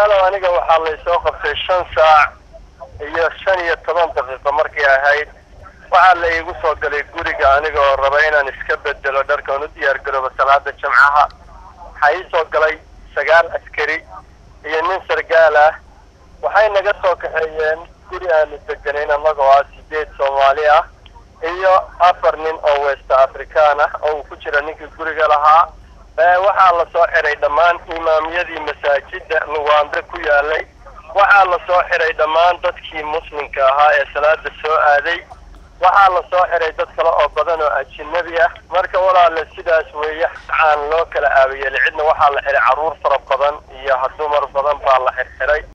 walaalow aniga waxaa laysoo qabtay shan saac iyo shan iyo toban daqiiqo markay ahayd waxaa la iigu soo galay guriga aniga oo raba inaan iska bedelo dharkaan u diyaar garoobo salaada jimcaha waxaa ii soo galay sagaal askari iyo nin sargaal ah waxay naga soo kaxeeyeen guri aanu deganayn annagoo ah sideed soomaali ah iyo afar nin oo west african ah oo uu ku jira ninkii guriga lahaa waxaa la soo xiray dhammaan imaamyadii masaajida luwaande ku yaalay waxaa la soo xiray dhammaan dadkii muslimka ahaa ee salaada soo aaday waxaa la soo xiray dad kale oo badan oo ajinabi ah marka walaale sidaas weeye aan loo kala aabayelay cidna waxaa la xiray carruur fara badan iyo dumar badan baa la xirxiray